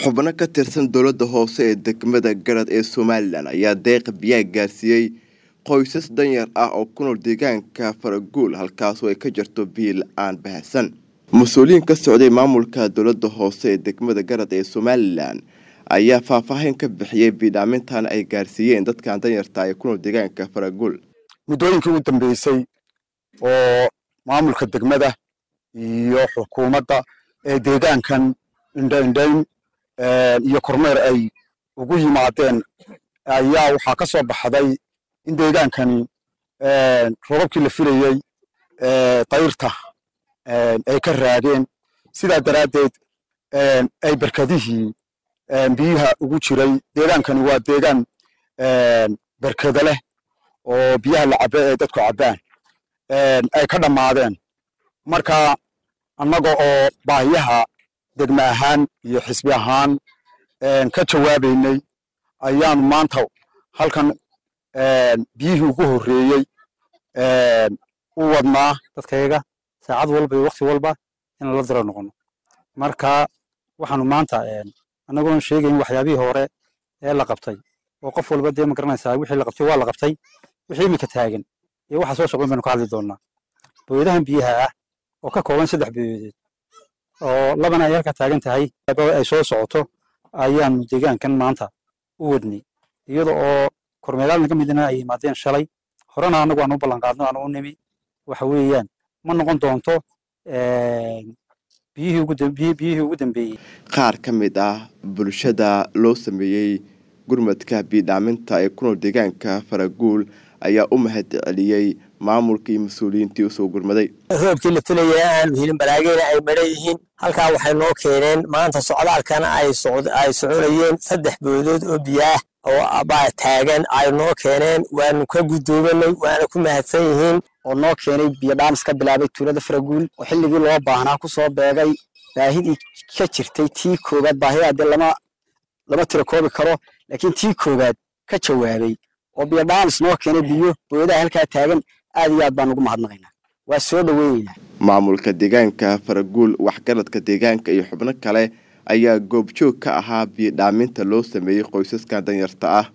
xubno ka tirsan dowladda hoose ee degmada garad ee somalilan ayaa deeqa biyaha gaarsiiyey qoysas danyar ah oo ku nool deegaanka faraguul halkaasoo ay ka jirto biyo la-aan bahasan mas-uuliyiin ka socday maamulka dowladda hoose ee degmada garad ee somalilan ayaa faahfaahin ka bixiyey biidhaamintan ay gaarsiiyeen dadkan danyarta ee ku nool deegaanka faraguul muddooyinkii u dambeysay oo maamulka degmada iyo xukuumadda ee deegaankan indhaindhayn iyo kormeer ay ugu yimaadeen ayaa waxaa ka soo baxday in deegaankani robabkii la filayey dayrta ay ka raageen sidaa daraaddeed ay berkadihii biyaha ugu jiray deegaankani waa deegaan berkada leh oo biyaha la cabe ee dadku cabbaan ay ka dhammaadeen marka annaga oo baahiyaha degme ahaan iyo xisbi ahaan ka jawaabaynay ayaanu maanta halkan biyihii ugu horreeyey u wadnaa dadkayaga saacad walba iyo wakti walba inaan la diro noqono marka waxaanu maanta annagoon sheegayn waxyaabihii hore ee la qabtay oo qof walba dee ma garanaysaa wixii la qabtay waa la qabtay wixii iminka taagan iyo waxa soo socdan baynu ka hadli doonaa booyadahan biyaha ah oo ka kooban saddex booyadeed oo labana ay halka taagan tahay ay soo socoto ayaanu deegaankan maanta u wadnay iyada oo kormeeraal naga midna ay yimaadeen shalay horena annagu aan u ballanqaadno aan u nimi waxa weeyaan ma noqon doonto biyihii ugu dambeeyey qaar ka mid ah bulshada loo sameeyey gurmadka biidhaaminta ee ku nool deegaanka faraguul ayaa u mahad celiyey maamulka iyo mas-uuliyiintii usoo gurmaday roobkii la filayay aanu helin balaageyna ay madhan yihiin halkaa waxay noo keeneen maanta socdaalkana ay soconayeen saddex boodood oo biyaah oo baa taagan ay noo keeneen waanu ka guddoomanay waana ku mahadsan yihiin oo noo keenay biyo dhaamis ka bilaabay tuulada faraguul oo xilligii loo baahnaa ku soo beegay baahidii ka jirtay tii koowaad baahidaa dee lama lama tiro koobi karo laakiin tii koowaad ka jawaabay oo biyo dhaamis noo keenay biyo booyadaha halkaa taagan aad iyo aad baan ugu mahadnaqaynaa waa soo dhoweyneynaa maamulka deegaanka faraguul waxgaradka deegaanka iyo xubno kale ayaa goobjoog ka ahaa biyo dhaaminta loo sameeyey qoysaskan danyarta ah